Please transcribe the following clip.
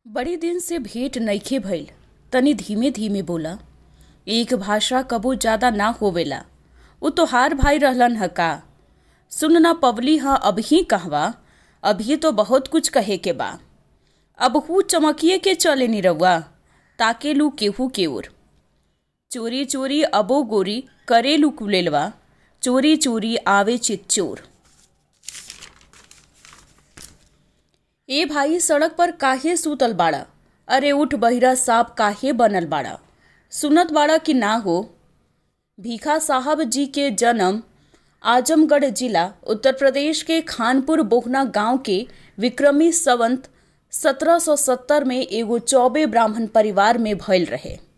बड़ी दिन से भेंट नइखे भइल तनी धीमे धीमे बोला एक भाषा कबो ज्यादा ना होवेला उ तोहार भाई रहलन ह का सुन ना पवली ह अबही कहवा अभी तो बहुत कुछ कहे के बा अब हु चमकिए के चले नी रउआ ताकेलू केहू के ओर चोरी चोरी अबो गोरी करेलू कुलेलवा चोरी चोरी आवे चित चोर ए भाई सड़क पर काहे सूतल बाड़ा अरे उठ बहिरा साहब काहे बनल बाड़ा सुनत बाड़ा कि ना हो भीखा साहब जी के जन्म आजमगढ़ जिला उत्तर प्रदेश के खानपुर बोहना गांव के विक्रमी संवत 1770 में एगो चौबे ब्राह्मण परिवार में भइल रहे